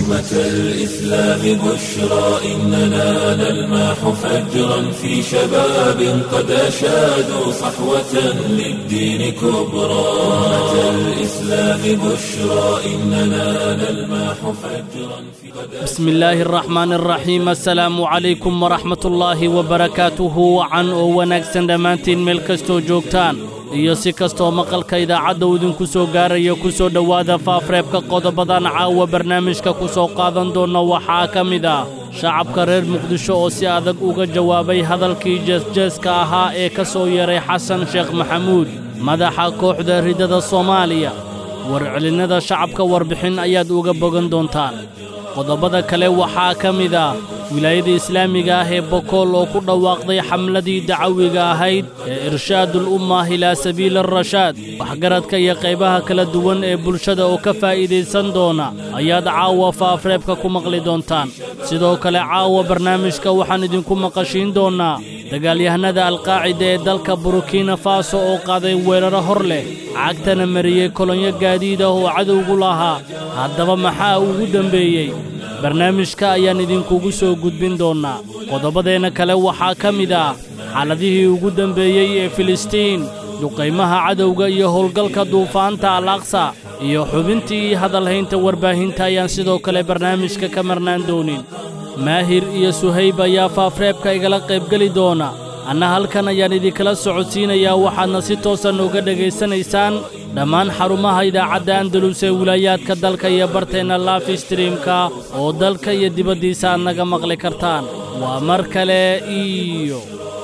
أمة الإسلام بشرى إننا نلمح فجرا في شباب قد أشادوا صحوة للدين كبرى أمة الإسلام بشرى إننا نلمح فجرا في بسم الله الرحمن الرحيم السلام عليكم ورحمة الله وبركاته wacan oo wanaagsan dhammaantiin meel kastoo joogtaan iyo si kastoo maqalka idaacadda uu idinku soo gaaraya ku soo dhowaada faafreebka qodobadan caawa barnaamijka ku soo qaadan doonna waxaa ka mid ah shacabka reer muqdisho oo si adag uga jawaabay hadalkii jeesjeeska ahaa ee ka soo yeeray xasan sheekh maxamuud madaxa kooxda ridada soomaaliya warcelinnada shacabka warbixin ayaad uga bogan doontaan qodobada kale waxaa ka mid ah wilaayada islaamiga ah ee bokool oo ku dhawaaqday xamladii dacawiga ahayd ee irshaadul ummah ilaa sabiili arashaad waxgaradka iyo qaybaha kala duwan ee bulshada oo ka faa'iidaysan doona ayaad caawa faafreebka ku maqli doontaan sidoo kale caawa barnaamijka waxaan idinku maqashiin doonnaa dagaalyahanada alqaacida ee dalka burukina faso oo qaaday weeraro hor leh cagtana mariyey kolonyo gaadiid ah oo cadowgu lahaa haddaba maxaa ugu dembeeyey barnaamijka ayaan idinkugu soo gudbin doonnaa qodobadeenna kale waxaa ka mid ah xaaladihii ugu dembeeyey ee filistiin duqaymaha cadowga iyo howlgalka duufaanta al aqsa iyo xubintii hadalhaynta warbaahinta ayaan sidoo kale barnaamijka ka marnaan doonin maahir iyo suhayb ayaa faafreebka igala qaybgeli doona anna halkan ayaan idinkala socodsiinayaa waxaadna si toosan uga dhegaysanaysaan dhammaan xarumaha idaacadda andalus ee wilaayaadka dalka iyo barteenna laafi streamka oo dalka iyo dibaddiisa aad naga maqli kartaan waa mar kale iyo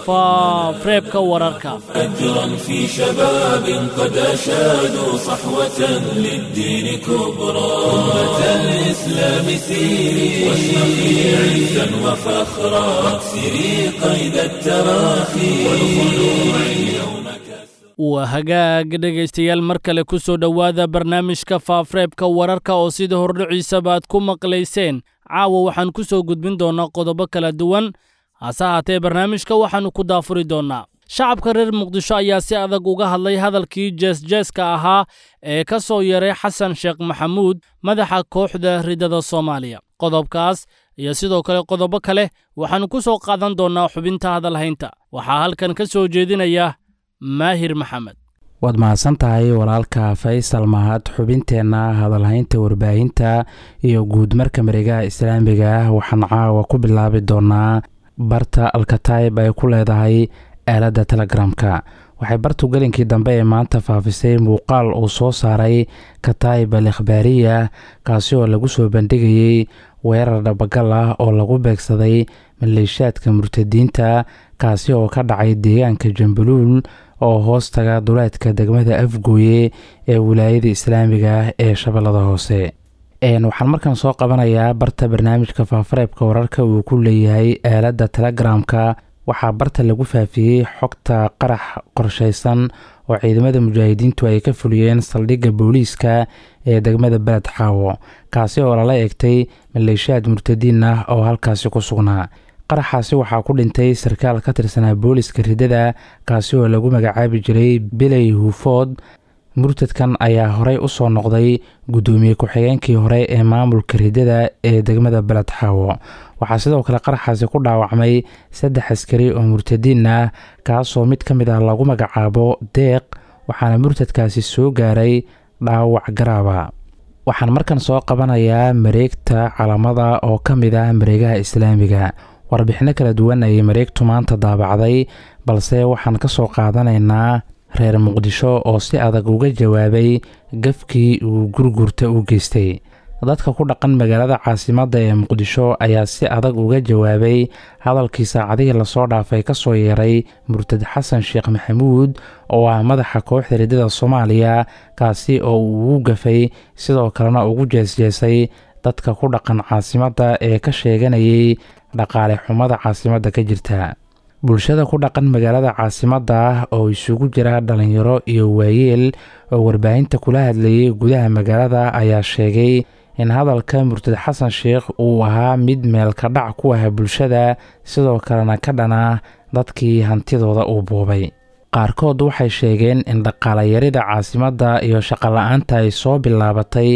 faafreebka wararka فجرا في شباب قد أشادوا صحوة للدين كبرى أمة الإسلام سيري واشرقي عزا وفخرا واكسري قيد التراخي والخلوع اليوم waa hagaag dhegaystayaal mar kale ku soo dhowaada barnaamijka faafreebka wararka oo sida hordhiciisaba aad ku maqlayseen caawa waxaan ku soo gudbin doonnaa qodobo kala duwan hase haatee barnaamijka waxaannu ku daafuri doonnaa shacabka reer muqdisho ayaa si adag uga hadlay hadalkii jeesjeeska ahaa ee ka soo yeeray xasan sheekh maxamuud madaxa kooxda ridada soomaaliya qodobkaas iyo sidoo kale qodobo kale waxaannu ku soo qaadan doonnaa xubinta hadalhaynta waxaa halkan ka soo jeedinaya maahir maxamed waad mahadsan tahay walaalka faysal mahad xubinteenna hadalhaynta warbaahinta iyo guudmarka mareegaha islaamiga ah waxaan caawa ku bilaabi doonaa barta alkatayb ay ku leedahay aaladda telegramka waxay bartu gelinkii dambe ee maanta faafisay muuqaal uu soo saaray katayb al ikhbaariya kaasi oo lagu soo bandhigayey weerar dhabagal ah oo lagu beegsaday maleeshaadka murtadiinta kaasi oo ka dhacay deegaanka jambaluul oo hoos taga duleedka degmada afgooye ee wilaayada islaamiga ah ee shabeellada hoose waxaan markan soo qabanayaa barta barnaamijka faafareebka wararka uu ku leeyahay aaladda telegramka waxaa barta lagu faafiyey xogta qarax qorshaysan oo ciidamada mujaahidiintu ay ka fuliyeen saldhigga booliiska ee degmada beled xaawo kaasi oo lala eegtay maleeshaad murtadiin ah oo halkaasi ku sugnaa qaraxaasi waxaa ku dhintay sarkaal ka tirsanaa booliska ridada kaasi oo lagu magacaabi jiray biley huufood murtadkan ayaa horey u soo noqday guddoomiye ku-xigeenkii hore ee maamulka ridada ee degmada beled xaawo waxaa sidoo kale qaraxaasi ku dhaawacmay saddex askari oo murtadiin ah kaasoo mid ka mid ah lagu magacaabo deeq waxaana murtadkaasi soo gaaray dhaawac garaaba waxaan markan soo qabanayaa mareegta calamada oo ka mid ah mareegaha islaamiga warbixinno kala duwan ayay mareegtu maanta daabacday balse waxaan ka soo qaadanaynaa reer muqdisho oo si adag uga jawaabay gafkii uu gurgurta u geystay dadka ku dhaqan magaalada caasimadda ee muqdisho ayaa si adag uga jawaabay hadalkii saacadihii lasoo dhaafay ka soo yeeray murtad xasan sheekh maxamuud oo ah madaxa kooxda ridada soomaaliya kaasi oo uu ugu gafay sidoo kalena ugu jeesjeesay dadka ku dhaqan caasimadda ee ka sheeganayay dhaqaale xumada caasimadda ka jirta bulshada ku dhaqan magaalada caasimadda ah oo isugu jira dhalinyaro iyo waayeel oo warbaahinta kula hadlayay gudaha magaalada ayaa sheegay in hadalka murtad xasan sheekh uu ahaa mid meelka dhac ku ah bulshada sidoo kalena ka dhana dadkii hantidooda uu buubay qaarkood waxay sheegeen in dhaqaalayarida caasimadda iyo shaqola-aanta ay soo bilaabatay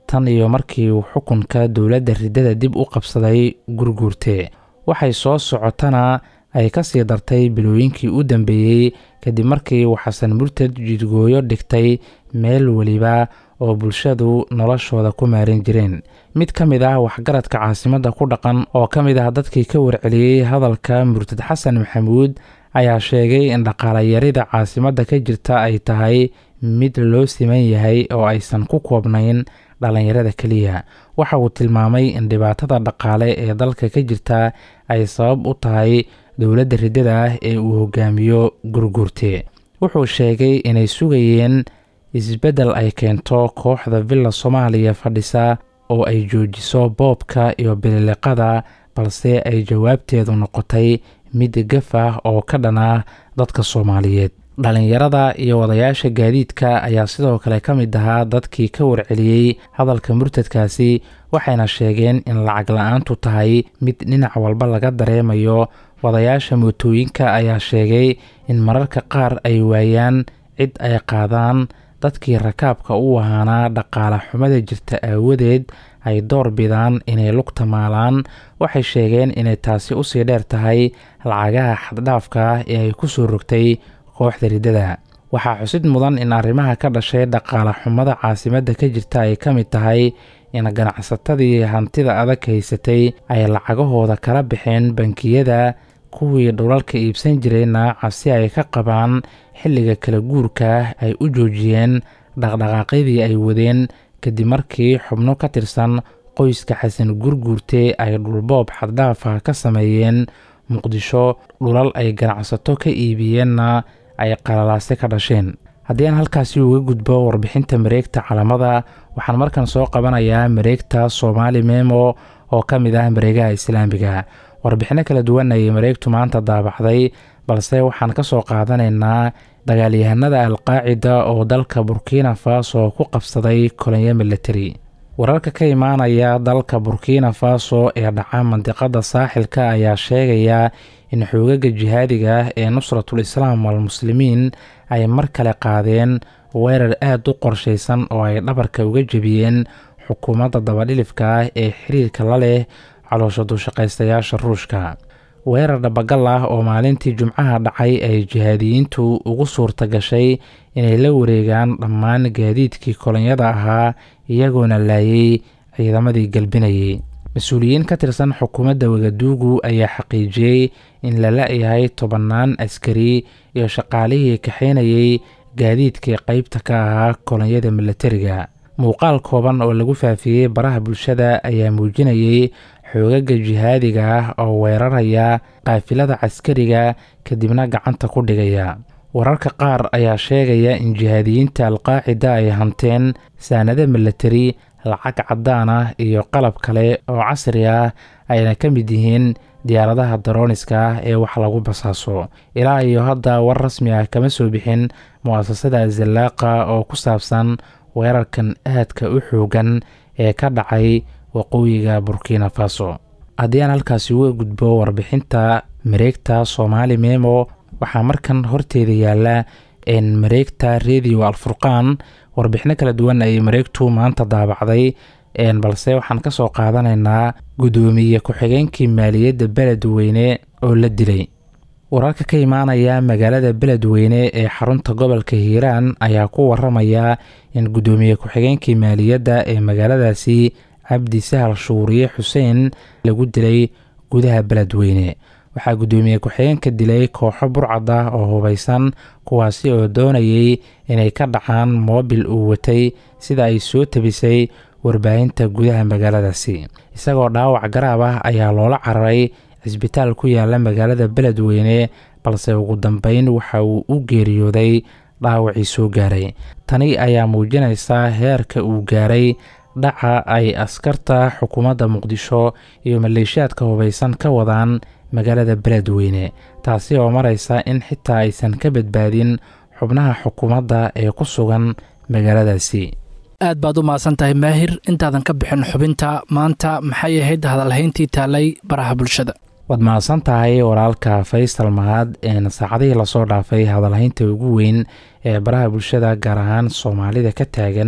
tan iyo markii uu xukunka dowladda riddada dib u qabsaday gurguurte waxay soo socotana ay ka sii dartay bilooyinkii u dambeeyey kadib markii uu xasan murtad jidgooyo dhigtay meel weliba oo bulshadu noloshooda ku maarin jireen mid ka mid ah waxgaradka caasimadda ku dhaqan oo ka mid ah dadkii ka warceliyey hadalka murtad xasan maxamuud ayaa sheegay in dhaqaalayarida caasimadda ka jirta ay tahay mid loo siman yahay oo aysan ku koobnayn dhallinyarada keliya waxa uu tilmaamay in dhibaatada dhaqaale ee dalka ka jirta ay sabab u tahay dowladda riddada ah ee uu hogaamiyo gurgurte wuxuu sheegay inay sugayeen isbeddel ay keento kooxda villa soomaaliya fadhisa oo ay joojiso boobka iyo bililiqada balse ay jawaabteedu noqotay mid gaf ah oo ka dhan ah dadka soomaaliyeed dhallinyarada iyo wadayaasha gaadiidka ayaa sidoo kale ka mid ahaa dadkii ka warceliyey hadalka murtadkaasi waxayna sheegeen in lacag la-aantu tahay mid dhinac walba laga dareemayo wadayaasha mootooyinka ayaa sheegay in mararka qaar ay waayaan cid ay qaadaan dadkii rakaabka u ahaanaa dhaqaale xumada jirta aawadeed ay door bidaan inay lugta maalaan waxay sheegeen inay taasi usii dheer tahay lacagaha xaddhaafka ah ee ay ku soo rogtay kooxda riddada waxaa xusid mudan in arrimaha ka dhashay dhaqaale xumada caasimadda ka jirta ay ka mid tahay in ganacsatadii hantida adag haysatay ay lacagahooda kala baxeen bankiyada kuwii dhulalka iibsan jirayna cabsi ay ka qabaan xilliga kala guurka ay u joojiyeen dhaqdhaqaaqyadii ay wadeen kadib markii xubno ka tirsan qoyska xasan gurguurte ay dhulboob xaddhaafa ka sameeyeen muqdisho dhulal ay ganacsato ka iibiyeenna ay qalalaase ka dhasheen haddii aan halkaasi uga gudbo warbixinta mareegta calamada waxaan markan soo qabanayaa mareegta soomaali memo oo ka mid ah mareegaha islaamiga warbixinno kala duwan ayay mareegtu maanta daabacday balse waxaan ka soo qaadanaynaa dagaalyahanada alqaacida oo dalka burkina faso ku qabsaday kolonyo militari wararka ka imaanaya dalka burkina faso ee dhaca mandiqada saaxilka ayaa sheegaya in xoogaga jihaadiga ah ee nusratul islaam walmuslimiin ay mar kale qaadeen weerar aada u qorshaysan oo ay dhabarka uga jebiyeen xukuumadda dabadhilifka ah ee xiriirka la leh caloosha dushaqaystayaasha ruushka weerar dhabagal ah oo maalintii jumcaha dhacay ay jihaadiyiintu ugu suurta gashay inay la wareegaan dhammaan gaadiidkii kolonyada ahaa iyagoona laayay ciidamadii galbinayay mas-uuliyiin ka tirsan xukuumadda wagaduugu ayaa xaqiijiyey in la la-yahay tobannaan askari iyo shaqaalihii kaxaynayay gaadiidkii qeybta ka ahaa kolonyada milatariga muuqaal kooban oo lagu faafiyey baraha bulshada ayaa muujinayay xoogaga jihaadiga ah oo weeraraya qaafilada caskariga kadibna gacanta ku dhigaya wararka qaar ayaa sheegaya in jihaadiyiinta alqaacida ay hanteen saanado milatari lacag caddaan ah iyo qalab kale oo casri ah ayna ka mid yihiin diyaaradaha darooniska ah ee wax lagu basaaso ilaa iyo hadda war rasmi ah kama soo bixin mu-asasada zallaaqa oo ku saabsan weerarkan aadka u xoogan ee ka dhacay waqooyiga burkina faso haddii aan halkaasi uga gudbo warbixinta mareegta soomaali memo waxaa markan horteeda yaalla mareegta radio alfurqaan warbixino kala duwan ayay mareegtu maanta daabacday balse waxaan ka soo qaadanaynaa guddoomiye ku-xigeenkii maaliyadda beledweyne oo la dilay wararka ka imaanaya magaalada beledweyne ee xarunta gobolka hiiraan ayaa ku waramaya in guddoomiye ku-xigeenkii maaliyadda ee magaaladaasi cabdi sahal shuuriye xuseen lagu dilay gudaha beledweyne waxaa guddoomiye ku-xigeenka dilay kooxo burcad ah oo hubaysan kuwaasi oo doonayay inay ka dhacaan moobil uu watay sida ay soo tabisay warbaahinta gudaha magaaladaasi isagoo dhaawac garaab ah ayaa loola cararay cisbitaal ku yaala magaalada beledweyne balse ugu dambeyn waxa uu u geeriyooday dhaawacii soo gaaray tani ayaa muujinaysa heerka uu gaaray dhaca ay askarta xukuumadda muqdisho iyo maleeshiyaadka hubaysan ka wadaan magaalada beledweyne taasi oo maraysa in xitaa aysan ka badbaadin xubnaha xukuumadda ee ku sugan magaaladaasi aad baad u mahadsan tahay maahir intaadan ka bixin xubinta maanta maxay ahayd hadalhayntii taalay baraha bulshada waad mahadsan tahay walaalka faysal mahad een saacadihii lasoo dhaafay hadalhaynta ugu weyn ee baraha bulshada gaar ahaan soomaalida ka taagan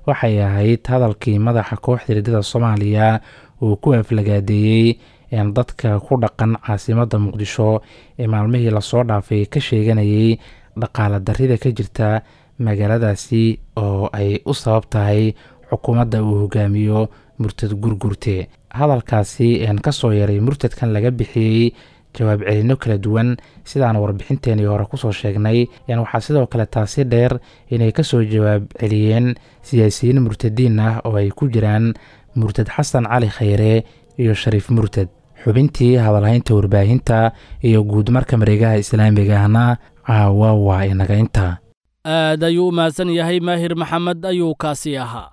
waxay ahayd hadalkii madaxa kooxda hirdada soomaaliya uu ku aflagaadeeyey dadka ku dhaqan caasimadda muqdisho ee maalmihii lasoo dhaafay ka sheeganayay dhaqaala darrida ka jirta magaaladaasi oo ay u sabab tahay xukuumadda uu hogaamiyo murtad gurgurte hadalkaasi kasoo yaray murtadkan laga bixiyey jawaab celino kala duwan sidaan warbixinteenii hore kusoo sheegnay waxaa sidoo kale taasi dheer inay kasoo jawaab celiyeen siyaasiyiin murtadiin ah oo ay ku jiraan murtad xasan cali khayre iyo shariif murtad xubintii hadalhaynta warbaahinta iyo guud marka mareegaha islaamigahna caawa waa inaga inta aad ayuu u mahadsan yahay maahir maxamed ayuu kaasi ahaa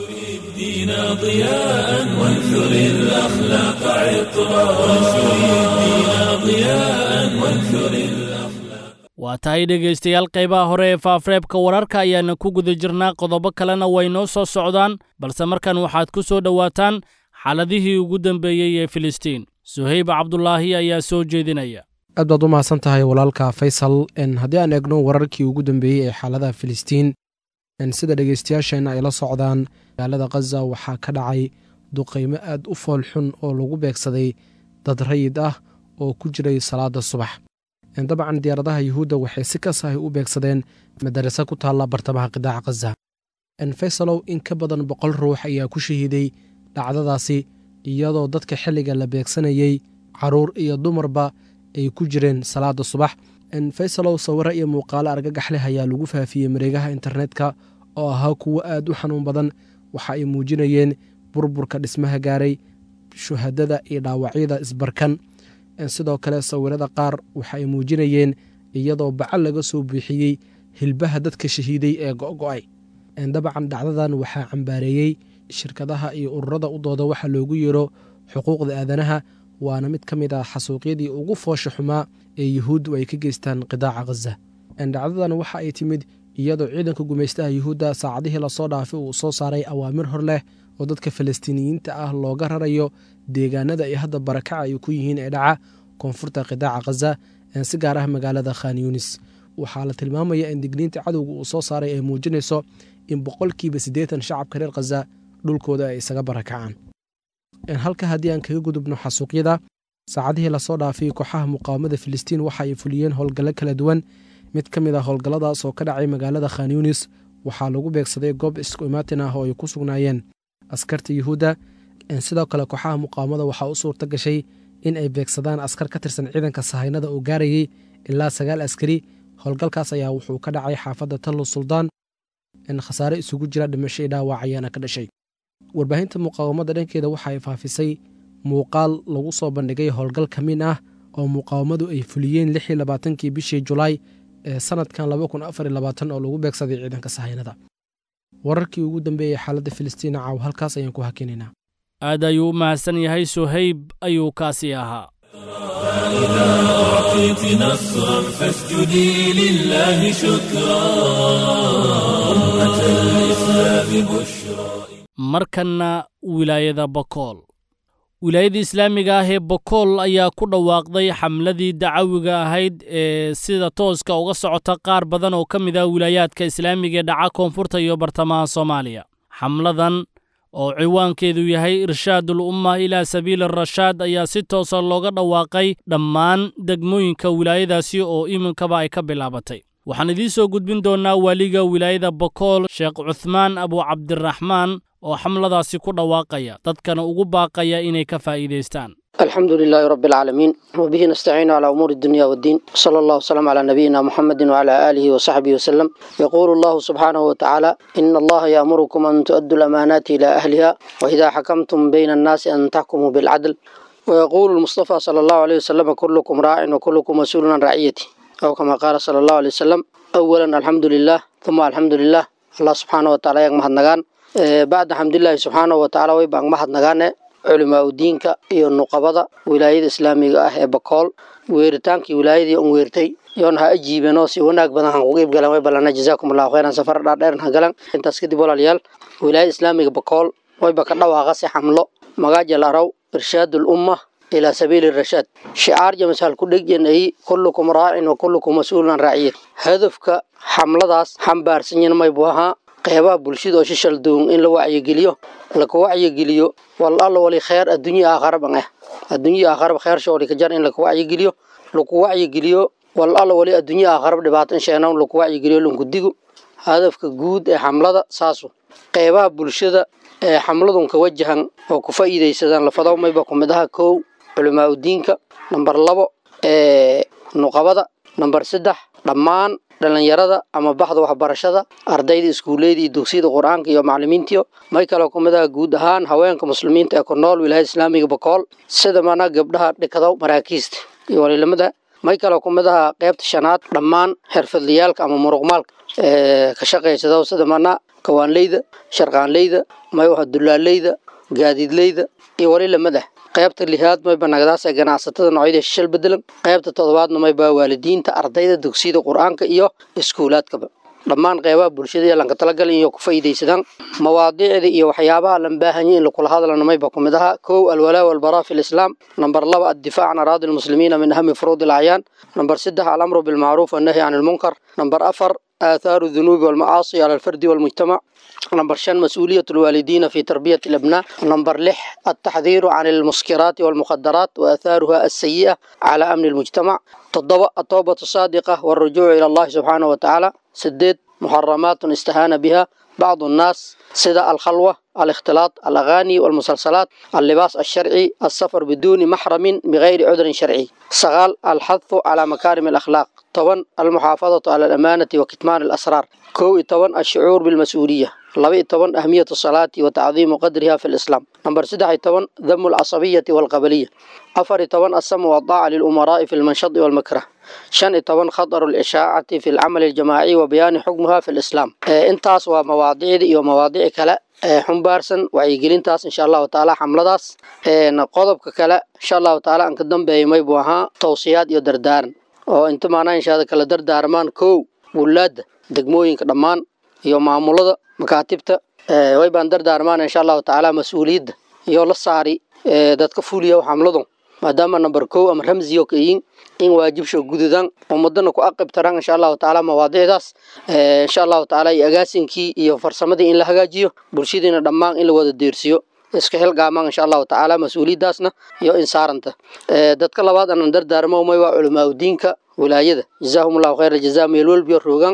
الدين ضياء وانثر الأخلاق عطرا وانشر الدين ضياء وانثر الأخلاق waa tahay dhegaystayaal qaybaha hore ee faafreebka wararka ayaana ku guda jirnaa qodobo kalena way noo soo socdaan balse markan waxaad ku soo dhowaataan xaaladihii ugu dambeeyey ee filistiin suhayb cabdulaahi ayaa soo jeedinaya aad baad u mahadsan tahay walaalka faysal haddii aan eegno wararkii ugu dambeeyey ee xaaladaha filistiin sida dhegaystayaasheenna ay la socdaan magaalada khaza waxaa ka dhacay duqaymo aad u fool xun oo lagu beegsaday dad rayid ah oo ku jiray salaada subax dabcan diyaaradaha yuhuudda waxay si kasahay u beegsadeen madarase ku taalla bartamaha qidaaca khaza faysalow in ka badan boqol ruux ayaa ku shahiiday dhacdadaasi iyadoo dadka xilliga la beegsanayey caruur iyo dumarba ay ku jireen salaada subax faysalow sawiro iyo muuqaalo argagax leh ayaa lagu faafiyey mareegaha internetka oo ahaa kuwo aad u xanuun badan waxa ay muujinayeen burburka dhismaha gaaray shuhadada iyo dhaawacyada isbarkan sidoo kale sawirada qaar waxa ay muujinayeen iyadoo bacal laga soo buuxiyey hilbaha dadka shahiiday ee go'go'ay dabcan dhacdadan waxaa cambaareeyey shirkadaha iyo ururada u dooda waxa loogu yeero xuquuqda aadanaha waana mid ka mid ah xasuuqyadii ugu foosha xumaa ee yuhuuddu ay ka geystaan qidaaca khaza dhacdadan waxa ay timid iyadoo ciidanka gumaystaha yuhuudda saacadihii lasoo dhaafay uu soo saaray awaamir hor leh oo dadka falastiiniyiinta ah looga rarayo deegaanada ay hadda barakaca ay ku yihiin ee dhaca koonfurta qidaaca khaza si gaar ah magaalada khan yunis waxaa la tilmaamaya in digniinta cadowga uu soo saaray ay muujinayso in boqolkiiba siddeetan shacabka reer khaza dhulkooda ay isaga barakacaan halka haddii aan kaga gudubno xasuuqyada saacadihii lasoo dhaafay kooxaha muqaawamada filistiin waxa ay fuliyeen howlgallo kala duwan mid ka mid ah howlgalladaas oo ka dhacay magaalada khan yunis waxaa lagu beegsaday goob isku imaatin ah oo ay ku sugnaayeen askarta yuhuudda sidoo kale kooxaha muqaawamada waxaa u suurta gashay in ay beegsadaan askar ka tirsan ciidanka sahaynada oo gaarayay ilaa sagaal askari howlgalkaas ayaa wuxuu ka dhacay xaafadda tallo suldaan khasaare isugu jira dhimasho iyo dhaawac ayaana ka dhashay warbaahinta muqaawamada dhankeeda waxa ay faafisay muuqaal lagu soo bandhigay howlgal ka min ah oo muqaawamadu ay fuliyeen lix iyo labaatankii bishii julaay ee sanadkan laba kun afar iyo labaatan oo lagu beegsaday ciidanka sahaynada wararkii ugu dambeeyey xaaladda filistiin caaw halkaas ayaan ku hakinaynaa aad ayuu u mahadsan yahay suhayb ayuu kaasi ahaa فإذا أعطيت نصرا فاسجدي لله شكرا أمة الإسلام بشرى markanna wilaayada bokool wilaayada islaamiga ah ee bokool ayaa ku dhawaaqday xamladii dacawiga ahayd ee sida tooska uga socota qaar badan oo ka mid ah wilaayaadka islaamiga ee dhaca koonfurta iyo bartamaha soomaaliya xamladan oo ciwaankeedu yahay irshaadul umma ilaa sabiili rashaad ayaa si toosa looga dhawaaqay dhammaan degmooyinka wilaayadaasi oo iminkaba ay ka bilaabatay waxaan idiin soo gudbin doonnaa waaliga wilaayada bokool sheekh cuthmaan abu cabdiraxmaan oo xamladaasi ku dhawaaqaya dadkana ugu baaqaya inay ka faa'iidaystaan الحمد لله رب العالمين وبه نستعين على أمور الدنيا والدين صلى الله وسلم على نبينا محمد وعلى آله وصحبه وسلم يقول الله سبحانه وتعالى إن الله يأمركم أن تؤدوا الأمانات إلى أهلها وإذا حكمتم بين الناس أن تحكموا بالعدل ويقول المصطفى صلى الله عليه وسلم كلكم راع وكلكم مسؤول عن رعيته أو كما قال صلى الله عليه وسلم أولا الحمد لله ثم الحمد لله الله سبحانه وتعالى يغمهد نغان بعد حمد الله سبحانه وتعالى ويبقى مهد نغان culimaa udiinka iyo nuqabada wilaayada islaamiga ah ee bakool weeritaankii wilaayadii un weertay yoon ha ajiibeenoo si wanaag badan han kuga iibgalan way ballana jazaakum allahu khayran safar dhaadheeran ha galan intaas kadib walaalayaal wilaayada islaamiga bakool wayba ka dhawaaqa si xamlo magaajal araw irshaadul umma ilaa sabiili rashaad shicaar jamasal ku dhegyan ay kullukum raacin wa kullukum mas-uulun an raaciyat hadafka xamladaas xambaarsanyan maybu ahaa qeybaha bulshada oo shishal duun in la wacyigeliyo laka wacyigeliyo wal alla wali kheer adduunya aakharaban ah adduunya aakharaba kheer shoori ka jar in laka wacyigeliyo laku wacyigeliyo wal alla wali adduunya aakharaba dhibaatan sheenawn laku wacyigeliyo lunkudigu hadafka guud ee xamlada saasu qeybaha bulshada ee xamladun ka wajahan oo ku faa'iidaysadaan lafadaw mayba ku mid aha kow culamaa udiinka namber labo ee nuqabada namber saddex dhammaan dhalinyarada ama baxda waxbarashada ardayda iskuulleyda iyo dugsiyada qur-aanka iyo macalimiintiyo may kaloo ku mid aha guud ahaan haweenka muslimiinta ee ku nool wilaayada islaamiga bakool sida mana gabdhaha dhikado maraakiista iyo waliilamada may kaloo ku mid aha qeybta shanaad dhammaan xirfadlayaalka ama muruqmaalka ee ka shaqaysada sida mana kawaanleyda sharqaanleyda may waxa dulaaleyda gaadiidleyda iyo waliilamada qaybta lixaad mayba nagadaas ee ganacsatada noocyada shishal bedelan qaybta toddobaadna mayba waalidiinta ardayda dugsiyada qur-aanka iyo iskuulaadkaba dhammaan qeybaha bulshada ee lanka talagalin iyo ku faa'iidaysadaan mawaadiicda iyo waxyaabaha lan baahanya in lakula hadlana mayba ku mid aha kow alwalaa walbaraa fi lislaam namber laba addifaac can araadi lmuslimiina min ahami furuudi alacyaan namber saddex alamru bilmacruuf wannahyi can ilmunkar namber afar آثار الذنوب والمعاصي على الفرد والمجتمع نمبر شن مسؤولية الوالدين في تربية الأبناء نمبر لح التحذير عن المسكرات والمخدرات وآثارها السيئة على أمن المجتمع تضبط التوبة الصادقة والرجوع إلى الله سبحانه وتعالى سديد محرمات استهان بها بعض الناس سدى الخلوة الاختلاط الأغاني والمسلسلات اللباس الشرعي السفر بدون محرم بغير عذر شرعي سغال الحث على مكارم الأخلاق طبعا المحافظة على الأمانة وكتمان الأسرار كو طبعا الشعور بالمسؤولية لبي طبعا أهمية الصلاة وتعظيم قدرها في الإسلام نمبر سدح طبعا ذم العصبية والقبلية أفر طبعا السمع والطاعة للأمراء في المنشط والمكره شن طبعا خطر الإشاعة في العمل الجماعي وبيان حكمها في الإسلام إيه انتاس ومواضيع ومواضيع كلا xumbaarsan wacyigelintaas insha allahu tacaala xamladaas qodobka kale insha allahu tacaala aan ka dambeeyay maybuu ahaa tawsiyaad iyo dardaaran oo inta maanaa inshaada kala dardaarmaan kow wulaadda degmooyinka dhammaan iyo maamulada makaatibta way baan dardaarmaan insha allahu tacaala mas-uuliyadda iyo la saari dadka fuliya xamladu maadaama number kow ama ramsiyo ka yiin in waajibsho gududan ummadana ku aqib taran insha allahu tacaala mawaadiicdaas insha allahu tacaala iyo agaasinkii iyo farsamadii in la hagaajiyo bulshadiina dhammaan in la wada deersiyo iska xilgaamaan insha allahu tacaala mas-uuliyaddaasna iyo insaaranta dadka labaad aanan dardaarmo may waa culamaauddiinka wilaayada jazaahumullahu khayra jazaa meel walbiyo roogan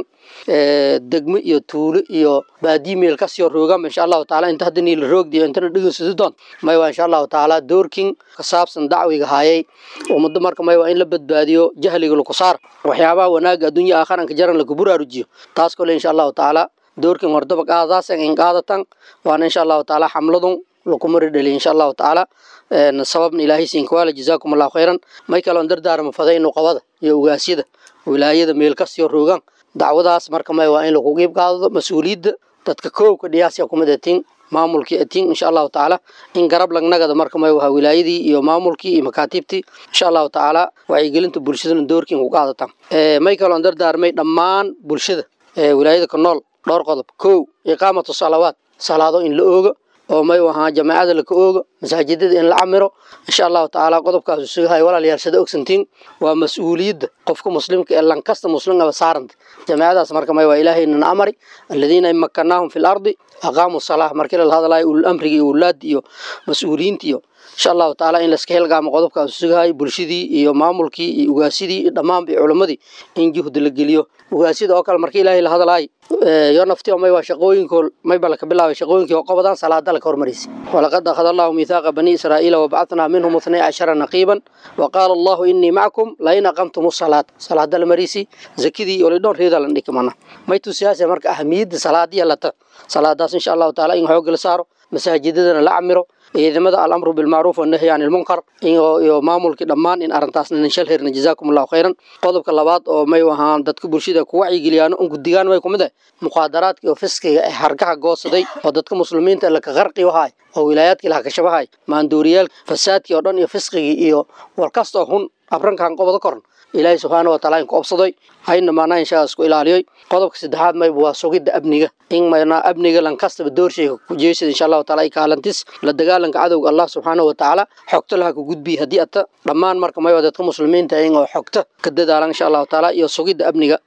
degmo iyo tuulo iyo baadiyi meel kasio roogan insha allahu tacaala inta hadda niila roogdiyo intana dhegeysato doon may waa insha allahu tacaala doorkin ka saabsan dacwiga hayay ummadda marka may waa in la badbaadiyo jahliga laku saar waxyaabaha wanaaga adduunya aakharanka jaran laku buraarujiyo taas kole insha allahu tacaala doorkin hordaba qaadadaas in qaadatan waana insha allahu tacaala xamladun lakumari dhali insha allahu tacaala sababna ilaahay siinkawaala jazaakum allahu khayran may kaloon dardaarma faday nuqabada iyo ugaasyada wilaayada meel kasiyo roogaan dacwadaas marka may waa in lagu qiib qaadado mas-uuliyadda dadka koowka dhiyaasya kumid atiin maamulkii atiin insha allahu tacaala in garab lagnagada marka may waha wilaayadii iyo maamulkii iyo makaatiibtii insha allahu tacaala wacyigelinta bulshadana doorkiin ku qaadataan may kaloon dardaarmay dhammaan bulshada wilaayada ka nool dhowr qodob kow iqaamatu salawaat salaado in la ooga oo may ahaa jamaacada laka ooga masaajidada in la camiro insha allahu tacaala qodobkaas sugahay walaalayaal sada ogsantiin waa mas-uuliyadda qofka muslimka ee lankasta muslimaba saaranta jamaacadaas marka may waa ilaahaynan amari aladiina in makanaahum fi lardi aqaamu salaa markii lala hadlayo ulul amriga iyo ulaadi iyo mas-uuliyiinta iyo insha allahu tacaala in laska helgaamo qodobkaas sugahay bulshadii iyo maamulkii iyo ugaasidii iyo dhammaanba iyo culimmadii in juhdi la geliyo ugaasida oo kale markii ilaahay la hadlaay yo naftiyo may waa shaqooyinko mayba laka bilaabay shaqooyinkii oo qabadaan salaada laka hormaraysa walaqad akhada allahu miithaaqa bani israa'iila wabacatnaa minhum ithnay cashara naqiiban waqaala allahu inii macakum lain aqamtum salaata salaada la marisi zakidii olidhoon reeda lan dhikimana may tusiyaase marka ahamiyadda salaadiya lata salaadaas insha allahu taala in xoogga la saaro masaajidadana la camiro ciidamada alamru bilmacruuf wanahyi can ilmunkar iyo maamulkii dhammaan in arrintaasna ninshal herna jazaakum allahu khayran qodobka labaad oo may ahaan dadka bulshada ku wacyigeliyaan un gudigaan may kumid ah muqaadaraadka iyo fiskiga ee hargaha goosaday oo dadka muslimiinta laka qarqi wahay oo wilaayaadkii laha kashabahay maandooriyaal fasaadkii oo dhan iyo fiskigii iyo warkastoo hun abrankan qobada koran ilaahay subxaana wa taala inku obsaday hayna maanaa inshaaa isku ilaaliyoy qodobka saddexaad mayba waa sugidda amniga in maynaa amniga lankastaba doorshayga ku jeysada insha allahu taala ay kaalantis la dagaalanka cadowga allah subxaana wa tacaala xogta laha ku gudbiya haddii ata dhammaan marka mayba dadka muslimiinta in oo xogta ka dadaalan insha allahu taala iyo sugidda amniga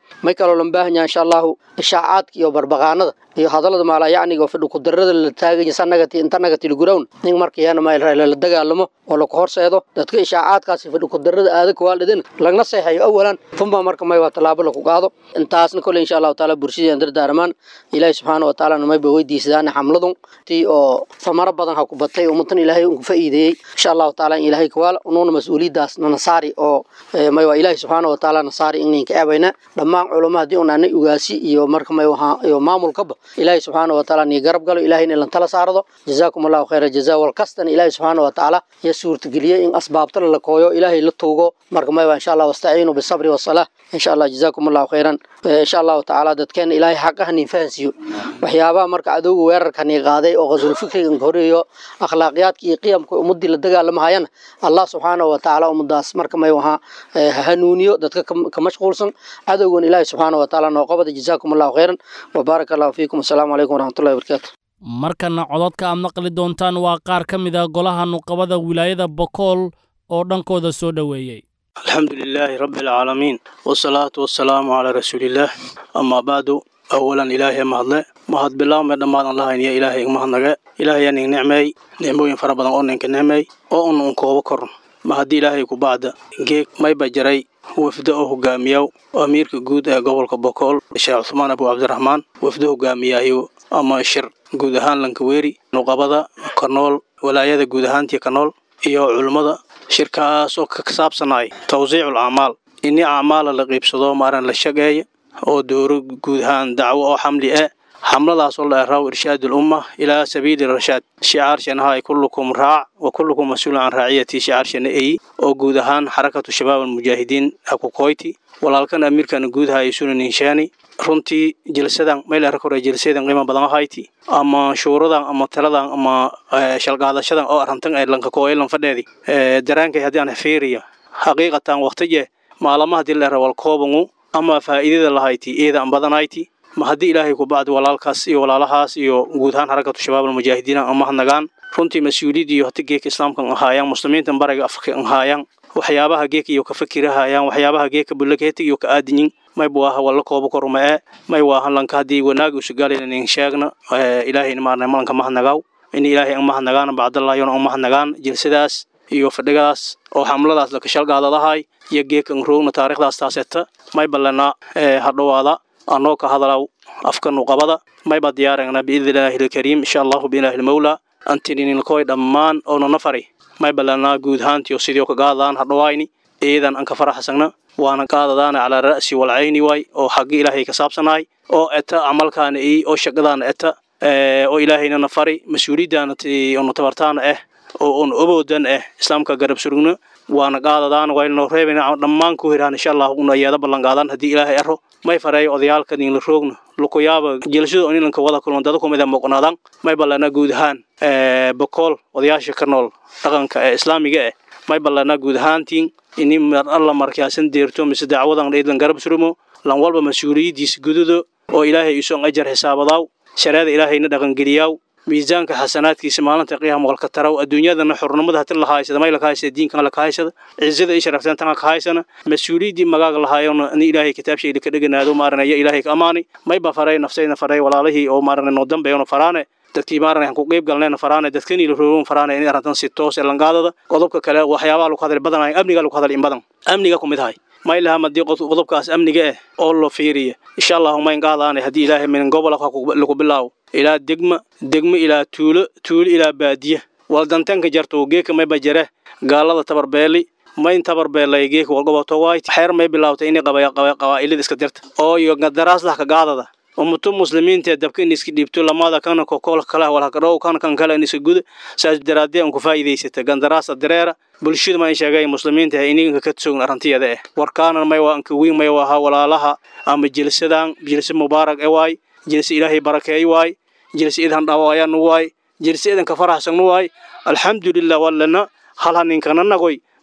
may kaloo lan baahan yahay insha allahu ishaacaadka iyo barbaqaanada iyo hadallada maalaa yacniga oo fidhi kudarada la taaganya sanagati inta nagati lagurawn nin marka yaana mayl la dagaalamo oo laku horseedo dadka ishaacaadkaasi fidhi kudarada aada kuwaaldhidin lagna seexayo awalan funba marka may waa tallaabo laku qaado intaasna kole insha allahu taala bulshadeen dardaarmaan ilaahi subxaana wa tacaala mayba weydiisadaan xamladun tii oo famaro badan ha ku batay ummatan ilaahay unku fa'iideeyey insha allahu taala in ilaahay kawaala unuuna mas-uuliyaddaas nanasaari oo may waa ilaahi subxaana wa taala nasaari inninka eebayna dhammaan culamo haddii un aanay ugaasi iyo marka may wahaa iyo maamulkaba ilaahi subxaana wa taala nii garab galo ilaahayna ilan tala saarado jazaakum allahu khayra jazaa walkastana ilaahi subxaana wa tacaala ya suurtageliyey in asbaabta la kooyo ilaahay la tuugo marka may waa insha allah wastaciinu bisabri wasalah insha allah jazaakum allahu khayran insha allahu tacaala dadkeena ilaahay xaqaha nin fahansiiyo waxyaabaha marka adowga weerarka nii qaaday oo qasul fikriga horeeyo akhlaaqiyaadka iyo qiyamka ummadii la dagaalamahayana allah subxaana wa tacaala ummadaas marka may wahaa hanuuniyo dadka ka mashquulsan cadowgan ilaahi subxaana wa tacaala noo qabada jazaakum allahu khayran wabaaraka allahu fiikum asalaamu calaykum waraxmatullahi wabarakaatu markana cododka aad maqli doontaan waa qaar ka mid a golaha nuqabada wilaayada bokool oo dhankooda soo dhoweeyey alxamdu lilaahi rabbi alcaalamiin wasalaatu wasalaamu calaa rasuuliillaah amaa bacdu awalan ilaahay mahadle mahad bilaawme dhammaadan lahayniyo ilaahay igmahadnage ilaahay ning nicmeey nicmooyin fara badan oo ninka nicmeey oo un un koobo korn ma haddii ilaahay ku bacda geeg mayba jaray wafdo oo hogaamiyaw amiirka guud ee gobolka bokool sheekh cusmaan abu cabdiraxmaan wafdo hogaamiyaayo ama shir guud ahaan lankaweeri nuqabada kanool walaayada guud ahaantii kanool iyo culummada shirkaas oo ka saabsanay tawsiicul acmaal ini acmaala la qiibsado maaran la shageeya oo dooro guud ahaan dacwo oo xamli ah xamladaasoo la eraw irshaadul umma ilaa sabiili rashaad shicaarshanahay kullukum raac wa kullukum mas-uulun can raaciyati shicaarshana eyi oo guud ahaan xarakatu shabaab almujaahidiin akukoyti walaalkan amiirkan guud haya sunan inshaani runtii jilsadan meel era kore jilsadan qiimo badan ahayti ama shuuradan ama taladan ama shalgaadashadan oo arantan ee lanka kooyelan fadheedi daraankay haddii aan fiiriya xaqiiqatan waqtije maalama haddii la era walkoobangu ama faa'iidada lahayti iyada an badanayti ma haddii ilaahay ku bacdi walaalkaas iyo walaalahaas iyo guud ahaan xarakatu shabaab almujaahidiin ama hanagaan runtii mas-uuliyad iyo hati geeka islaamkan ahaayaan muslimiintan bariga afka ahaayaan waxyaabaha geeka iyo ka fakirahayaan waxyaabaha geeka bulaketi iyo ka aadinyin may waaha walla koobo korma ee may waahan lanka haddii wanaagi usugaalina nin sheegna ilaahayna maarnay malanka mahanagaw in ilaahay an mahanagaan bacdallahyon an mahanagaan jilsadaas iyo fadhigadaas oo xamladaas laka shalgaadadahay iyo geekan roogna taarikhdaas taaseta may ballana hadhowaada anoo ka hadalaw afka nuqabada mayba diyaaragna biidnillaahi alkariim insha allahu biilaahi almawlaa antininilkoy dhammaan oonana fari may ballanaa guud ahaantiyo sidii ka qaadadaan hadhowayni iidan an ka faraxsagna waana qaadadaana calaa ra'si walcayni waay oo xaggi ilaahay ka saabsanahay oo eta camalkaana ii oo shaqadaana eta oo ilaahayna fari mas-uuliyaddaana onu tabartaana ah oo on oboodan ah islaamka garab surugna waana qaadadaan waynoo reebana dhammaan ku hiraan insha allah una yeeda ballan qaadaan haddii ilaahay aro may fareeyo odayaalka ninla roogna lukuyaaba jelashada onilanka wada kulman dada kumida muuqnaadaan may ballana guud ahaan bokool odayaasha ka nool dhaqanka ee islaamiga ah may ballana guud ahaantiin ini mar alla markaasan deerto mise dacwadan dheedlan garab surumo lan walba mas-uuliyaddiisa gududo oo ilaahay isoon ajar xisaabadaaw shareeda ilaahayna dhaqangeliyaaw miisaanka xasanaadkiisa maalinta qiyaam walka taraw adduunyadana xurnimada hati lahaysada may lakahaysada diinkan lakahaysada cizada i sharafteen tan lakahaysana mas-uuliyaddii magaaga lahaayona ni ilaahay kitaabshayda ka dheganaado maaranaya ilaahay ka amaani mayba faray nafsayna faray walaalihii oo maaranay noo dambeeyona faraane dadkii maaranay ku qeyb galnayna faraane dadkanii la roogon faraane in arrintan si toos ee langaadada qodobka kale waxyaabaha lagu hadlay badan amniga lagu hadlay in badan amniga ku mid ahay may laha madii qodobkaas amniga ah oo loo fiiriya insha allahu mayn qaadaanay haddii ilaahay min gobol lagu bilaawo ilaa degma degmo ilaa tuulo tuulo ilaa baadiya waldantanka jarto geeka mayba jare gaalada tabarbeeli mayn tabarbeelay geeka walgoboto waayt xeer may bilaawtay inay qabaa'ilada iska dirta oo iyo daraaslah ka gaadada ummato muslimiinta dabka in iska dhiibto lamada kana kokool kala walhakadhow kan kan kale in iska guda saas daraadee aan ku faa'iidaysata gandaraasa dareera bulshada ma sheegay muslimiinta ininka ka sugn arantiyada eh warkaana may waa anka weyn may waa walaalaha ama jilsadan jilsa mubaarak e waay jilsa ilaahay barakeey waay jilsa idan dhawaayan waay jilsa idan ka faraxsan waay alxamdulillah wallana hal haninkana nagoy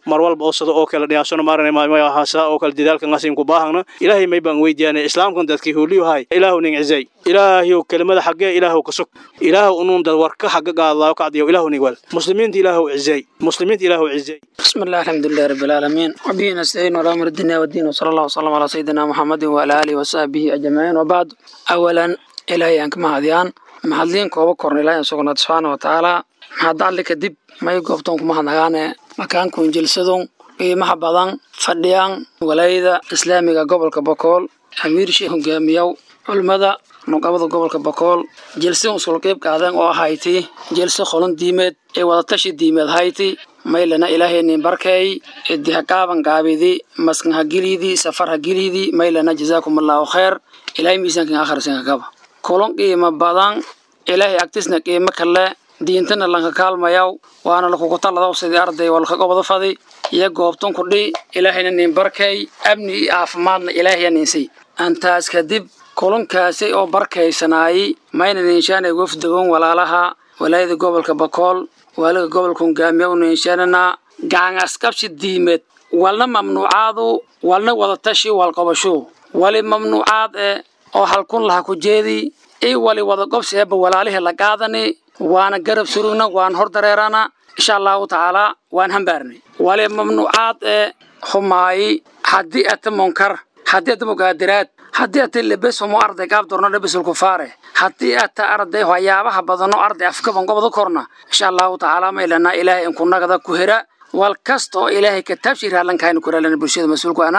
mar walba oo sida oo kale dhiyaasona maarane maahasa oo kale dadaalka ngasin ku baahana ilaahay may baan weydiyaane islaamkan dadkii huuliyo hay ilaahu ning cizay ilaahiyo kelimada xaggee ilaahu ka sug ilaahu unuun dad warka xagga gaadlaayo kacdiyo ilaahu nig wal muslimiinta ilaahu cizay muslimiinta ilaahu cizay بسم الله الحمد لله رب العالمين وبه نستعين على امر الدنيا والدين وصلى الله وسلم على سيدنا محمد وعلى اله وصحبه اجمعين وبعد اولا الهي انك مهديان محلين كوبا كورن الهي سبحانه سبحانه وتعالى محد لك دب ما يقفتون كما هنغاني مكان كون جلسدون qiimaha badan fadhiyaan walayada islaamiga gobolka bokool amiir sheekh hogaamiyow culimmada nuqabada gobolka bokool jelsi usul qeyb qaadeen oo ahayti jelsi qolan diimeed ee wadatashi diimeed hayti maylana ilaahaynin barkeey idi ha qaaban qaabidi maskan ha gilidi safar ha gilidi maylana jazaakum allahu khayr ilaahay miisaankan akhrisan kaba kulan qiimo badan ilaahay agtisna qiimo kale diintana lanka kaalmayaw waana lakugu taladaw sidii arday walka gobada fadi iyo goobtan kudhi ilaahayna nin barkeey amni iyo caafimaadna ilaahaya ninsay antaas kadib kulankaasi oo barkaysanaayey mayna ninshaanay wafdagon walaalaha walaayada gobolka bakool waaliga gobolka hogaamiya u ninshaananaa gacan askabsi diimeed walna mamnuucaadu walna wadatashi walqobasho wali mamnuucaad eh oo halkun laha ku jeedi i wali wada gobsi eeba walaalihii la qaadani waana garab surugna waan hor dareerana insha allahu tacaalaa waan hambaarnay wali mamnuucaad ee humaayi haddii ata munkar haddii ata mugaadiraad haddii ata lebes homo arday gaab dorno lebesul kufaare haddii ata arday waxyaabaha badano arday afkaban gobada korna insha allahu tacaalaa maylana ilaahay inkunagada ku hera wal kasta oo ilaahay kataabshi raallankaaynu ku raalana bulshada mas-uulku ana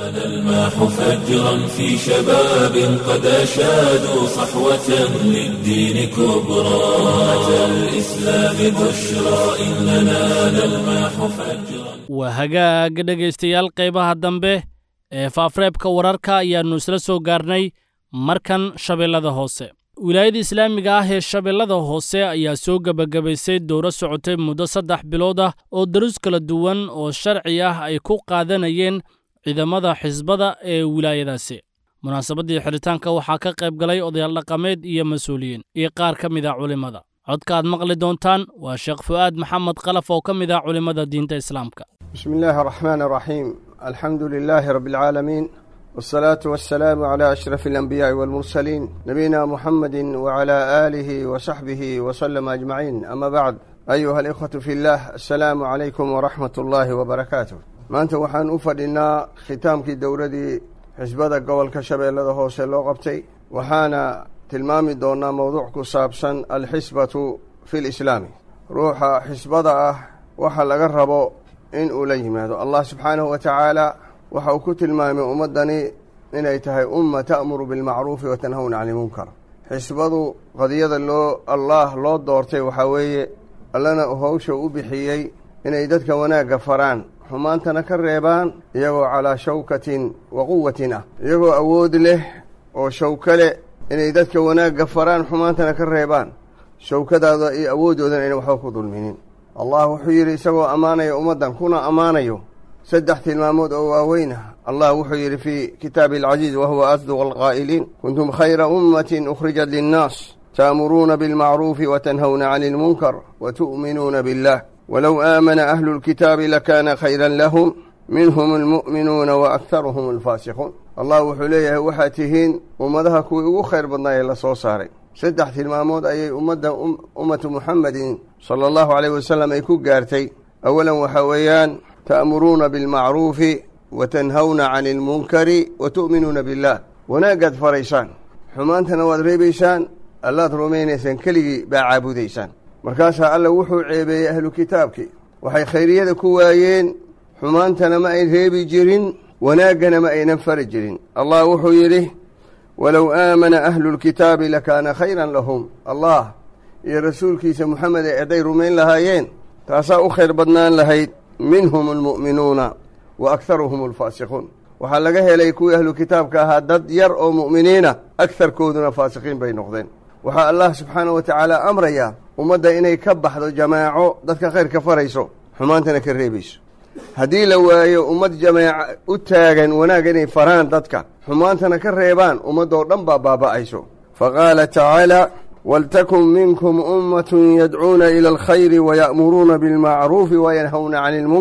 الماح فجرا في شباب قد أشادوا صحوة للدين كبرى أتى الإسلام بشرى إننا نلماح فجرا waa hagaag dhegaystayaal qaybaha dambe ee faafreebka wararka ayaannu isla soo gaarnay markan shabeellada hoose wilaayada islaamiga ah ee shabeellada hoose ayaa soo gebagabaysay dowro socotay muddo saddex bilood ah oo darus kala duwan oo sharci ah ay ku qaadanayeen ciidamada xisbada ee wilaayadaasi munaasabaddii xidhitaanka waxaa ka qayb galay odayaal dhaqameed iyo mas-uuliyiin iyo qaar ka mid ah culimmada codka aad maqli doontaan waa sheekh fu'aad maxamed kalaf oo ka mid ah culimmada diinta islaamka بسم الله الرحمن الرحيم الحمد لله رب العالمين والصلاة والسلام على أشرف الأنبياء والمرسلين نبينا محمد وعلى آله وصحبه وسلم أجمعين أما بعد أيها الإخوة في الله السلام عليكم ورحمة الله وبركاته ما أنت وحان أفدنا ختام كي دورة حزبada gobolka shabeellada hoose loo qabtay waxaana tilmaami doonaa mowduuc ku saabsan alxisbatu fi lislaami ruuxa xisbada ah waxa laga rabo in uu la yimaado allah subxaanahu wa tacaala waxa uu ku tilmaamay ummaddani inay tahay umma ta'muru bilmacruufi wa tanhawna cani ilmunkar xisbadu qadiyada loo allaah loo doortay waxaa weeye allana howsha u bixiyey inay dadka wanaagga faraan xumaantana ka reebaan iyagoo calaa shawkatin wa quwatin ah iyagoo awood leh oo shawko leh inay dadka wanaagga faraan xumaantana ka reebaan shawkadaada iyo awooddoodana ayna waxba ku dulminin allah wuxuu yidhi isagoo ammaanaya ummaddan kuna ammaanayo saddex tilmaamood oo waaweyn ah allah wuxuu yidhi fii kitaabi alcaziiz wahuwa asduq alqaa'iliin kuntum khayra ummatin ukhrijat linnaas ta'muruuna bilmacruufi wa tanhawna cani ilmunkar wa tu'minuuna billah walow aamana ahlu lkitaabi lakaana khayran lahum minhum almu'minuuna wa akharuhum alfaasiquun allah wuxuu leeyahay waxaad tihiin ummadaha kuwii ugu khayr badnaa ee la soo saaray saddex tilmaamood ayay ummadda ummatu muxamedin sala allahu caleyh wasalam ay ku gaartay awalan waxaa weeyaan ta'muruuna bilmacruufi wa tanhawna cani ilmunkari wa tu'minuuna billah wanaagaad faraysaan xumaantana waad reebaysaan allaad rumaynaysaan keligii baa caabudaysaan markaasaa alla wuxuu ceebeeyey ahlu kitaabkii waxay khayriyada ku waayeen xumaantana ma ay reebi jirin wanaaggana ma aynan fari jirin allah wuxuu yidhi walow aamana ahlu lkitaabi lakaana khayran lahum allah iyo rasuulkiisa moxamed ee hadday rumayn lahaayeen taasaa u khayr badnaan lahayd minhum almu'minuuna wa akharuhum alfaasiquun waxaa laga helay kuwii ahlu kitaabka ahaa dad yar oo mu'miniina agharkooduna faasiqiin bay noqdeen waxaa allah subxaanahu wa tacaala amrayaa ummadda inay ka baxdo jamaaco dadka khayrka farayso xumaantana ka reebayso haddii la waayo ummad jamaaca u taagan wanaag inay faraan dadka xumaantana ka reebaan ummaddoo dhan baa baaba'ayso fa qaala tacaala waltakun minkum ummatun yadcuuna ila alkhayri waya'muruuna bilmacruufi wayanhawna cani ilmunkar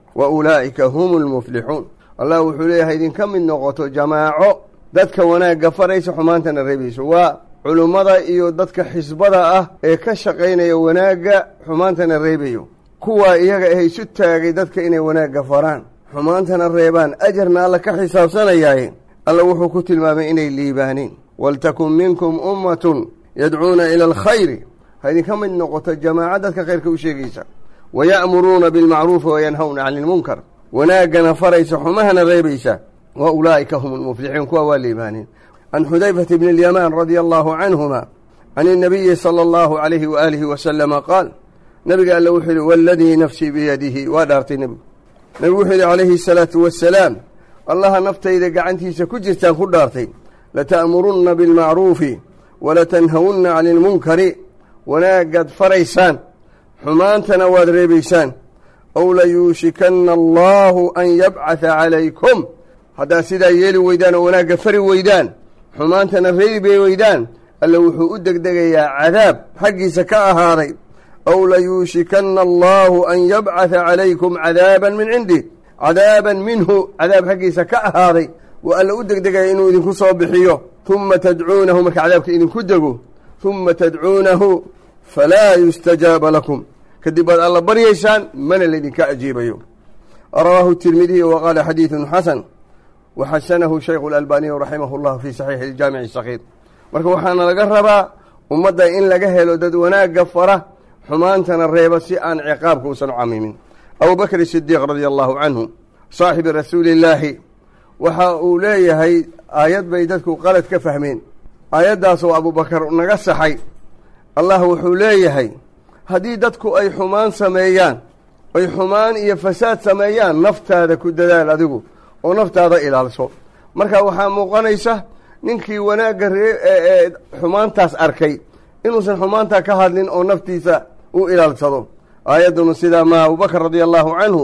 wa ulaa'ika hum lmuflixuun allah wuxuu leeyahay idinka mid noqoto jamaaco dadka wanaagga faraysa xumaantana reebayso waa culummada iyo dadka xisbada ah ee ka shaqaynaya wanaagga xumaantana reebayo kuwaa iyaga ah isu taagay dadka inay wanaagga faraan xumaantana reebaan ajarna alla ka xisaabsanayaaye alla wuxuu ku tilmaamay inay liibaaneen waltakun minkum ummatun yadcuuna ila alkhayri ha idinka mid noqoto jamaaco dadka khayrka u sheegaysa waya'muruuna bilmacruufi wayanhawna cani ilmunkar wanaaggana faraysa xumahana reebaysa wa ulaa'ika hum lmuflixuun kuwa waa liibaaneen can xudayfata bni alyamaan radia allahu canhuma can inabiyi sala allahu calayhi waaalihi wasalama qaal nabiga alle wuxuu yihi waaladii nafsii biyadihi waa dhaartay nebigu nebigu wuxuu yihi calayhi asalaatu wassalaam allaha naftayda gacantiisa ku jirtaan ku dhaartay lata'murunna bilmacruufi walatanhawunna cani ilmunkari wanaagaad faraysaan xumaantana waad reebaysaan ow layuushikanna allaahu an yabcatha calaykum haddaad sidaa yeeli weydaan oo wanaagga fari weydaan xumaantana reebi weydaan alle wuxuu u degdegayaa cadaab xaggiisa ka ahaaday ow layuushikanna allaahu an yabcatha calaykum cadaaban min cindih cadaaban minhu cadaab xaggiisa ka ahaaday wuu alle u degdegaya inuu idinku soo bixiyo humma tadcuunahu marka cadaabka idinku dego humma tadcuunahu falaa yustajaaba lakum kadib baad alla baryaysaan mana laydinka ajiibayo rawaahu tirmidiy wa qaala xadiidun xasan wa xasanahu shaykhu alalbaaniyu raximahu llah fii saxiixi iljaamici sakiir marka waxaana laga rabaa ummadda in laga helo dad wanaagga fara xumaantana reeba si aan ciqaabka uusan u camimin abubakr sidiiq radia allahu canhu saaxibi rasuuli illaahi waxa uu leeyahay aayad bay dadku qalad ka fahmeen aayaddaasoo abubakar naga saxay allah wuxuu leeyahay haddii dadku ay xumaan sameeyaan ay xumaan iyo fasaad sameeyaan naftaada ku dadaal adigu oo naftaada ilaalso marka waxaa muuqanaysa ninkii wanaagga ree ee xumaantaas arkay inuusan xumaantaa ka hadlin oo naftiisa u ilaalsado aayaddunu sidaa ma abubakar radia allahu canhu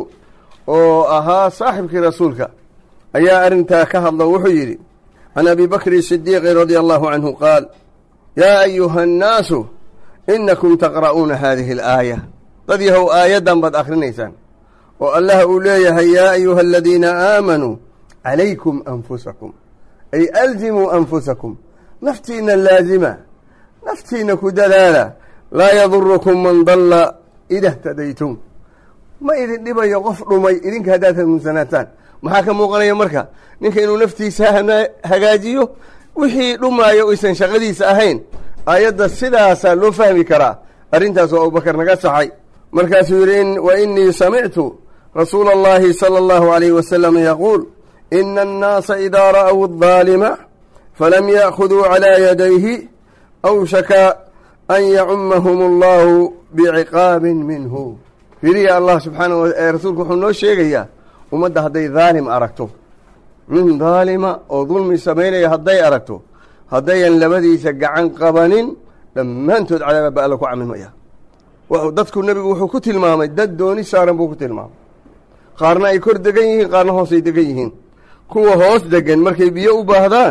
oo ahaa saaxibkii rasuulka ayaa arrintaa ka hadlo wuxuu yidhi can abi bakri sidiiqi radia allahu canhu qaal yaa ayuha annaasu inakum taqra'uuna haadihi alaaya dad yahow aayaddan baad akhrinaysaan oo allah uu leeyahay yaa ayuha aladiina aamanuu calaykum anfusakum ay alzimuu anfusakum naftiina laazima naftiina ku dadaala laa yadurukum man dalla ida htadaytum ma idin dhibayo qof dhumay idinka haddaad hanuunsanaataan maxaa ka muuqanaya marka ninka inuu naftiisa hagaajiyo wixii dhumaayo aysan shaqadiisa ahayn aayadda sidaasaa loo fahmi karaa arrintaas oo abubakar naga saxay markaasuu yidhi wa inii samictu rasuula اllahi salى اllahu alayh wasalam yaquul ina annaasa idaa ra'w الظaalima falam ya'khuduu calىa yadayhi awshaka an yacumahum allahu biciqaabin minhu firiya allah subxaana ee rasuulku wuxuu noo sheegayaa ummadda hadday daalim aragto nin daalima oo dulmi samaynaya hadday aragto haddayan labadiisa gacan qabanin dhammaantood cadaaba ba alla ku camimaya dadku nebigu wuxuu ku tilmaamay dad dooni saaran buu ku tilmaamay qaarna ay kor degan yihiin qaarna hoosay degan yihiin kuwa hoos degan markay biyo u baahdaan